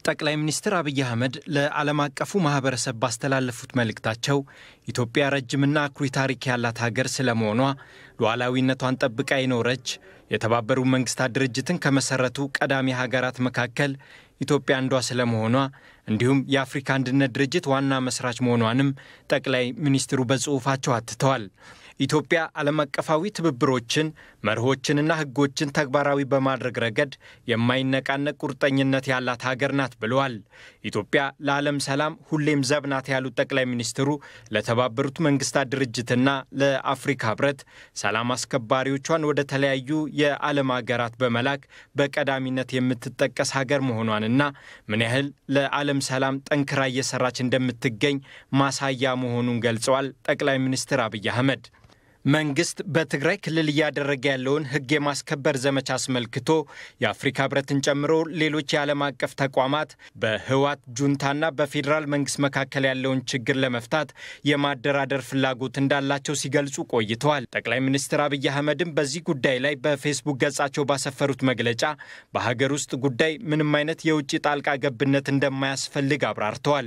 ጠቅላይ ሚኒስትር አብይ አህመድ ለዓለም አቀፉ ማህበረሰብ ባስተላለፉት መልእክታቸው ኢትዮጵያ ረጅምና አኩሪ ታሪክ ያላት ሀገር ስለመሆኗ ሉዓላዊነቷን ጠብቃ የኖረች የተባበሩት መንግስታት ድርጅትን ከመሰረቱ ቀዳሚ ሀገራት መካከል ኢትዮጵያ አንዷ ስለመሆኗ እንዲሁም የአፍሪካ አንድነት ድርጅት ዋና መስራች መሆኗንም ጠቅላይ ሚኒስትሩ በጽሑፋቸው አትተዋል። ኢትዮጵያ ዓለም አቀፋዊ ትብብሮችን መርሆችንና ሕጎችን ተግባራዊ በማድረግ ረገድ የማይነቃነቅ ቁርጠኝነት ያላት ሀገር ናት ብለዋል። ኢትዮጵያ ለዓለም ሰላም ሁሌም ዘብ ናት ያሉት ጠቅላይ ሚኒስትሩ ለተባበሩት መንግስታት ድርጅትና ለአፍሪካ ህብረት ሰላም አስከባሪዎቿን ወደ ተለያዩ የዓለም ሀገራት በመላክ በቀዳሚነት የምትጠቀስ ሀገር መሆኗንና ምን ያህል ለዓለም ሰላም ጠንክራ እየሰራች እንደምትገኝ ማሳያ መሆኑን ገልጸዋል። ጠቅላይ ሚኒስትር አብይ አህመድ መንግስት በትግራይ ክልል እያደረገ ያለውን ህግ የማስከበር ዘመቻ አስመልክቶ የአፍሪካ ህብረትን ጨምሮ ሌሎች የዓለም አቀፍ ተቋማት በህዋት ጁንታና በፌዴራል መንግስት መካከል ያለውን ችግር ለመፍታት የማደራደር ፍላጎት እንዳላቸው ሲገልጹ ቆይተዋል። ጠቅላይ ሚኒስትር አብይ አህመድም በዚህ ጉዳይ ላይ በፌስቡክ ገጻቸው ባሰፈሩት መግለጫ በሀገር ውስጥ ጉዳይ ምንም አይነት የውጭ ጣልቃ ገብነት እንደማያስፈልግ አብራርተዋል።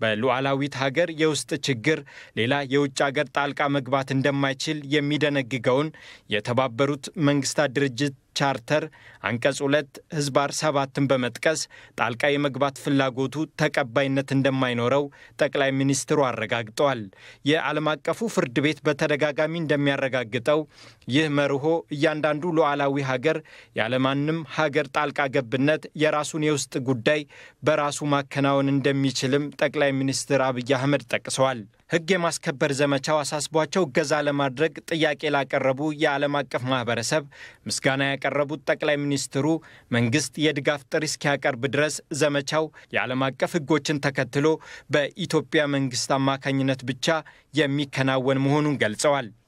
በሉዓላዊት ሀገር የውስጥ ችግር ሌላ የውጭ ሀገር ጣልቃ መግባት እንደማይችል የሚደነግገውን የተባበሩት መንግስታት ድርጅት ቻርተር አንቀጽ ሁለት ህዝባር ሰባትን በመጥቀስ ጣልቃ የመግባት ፍላጎቱ ተቀባይነት እንደማይኖረው ጠቅላይ ሚኒስትሩ አረጋግጠዋል። የዓለም አቀፉ ፍርድ ቤት በተደጋጋሚ እንደሚያረጋግጠው ይህ መርሆ እያንዳንዱ ሉዓላዊ ሀገር ያለማንም ሀገር ጣልቃ ገብነት የራሱን የውስጥ ጉዳይ በራሱ ማከናወን እንደሚችልም ጠቅላይ ሚኒስትር አብይ አህመድ ጠቅሰዋል። ህግ የማስከበር ዘመቻው አሳስቧቸው እገዛ ለማድረግ ጥያቄ ላቀረቡ የዓለም አቀፍ ማህበረሰብ ምስጋና ያቀረቡት ጠቅላይ ሚኒስትሩ መንግስት የድጋፍ ጥሪ እስኪያቀርብ ድረስ ዘመቻው የዓለም አቀፍ ህጎችን ተከትሎ በኢትዮጵያ መንግስት አማካኝነት ብቻ የሚከናወን መሆኑን ገልጸዋል።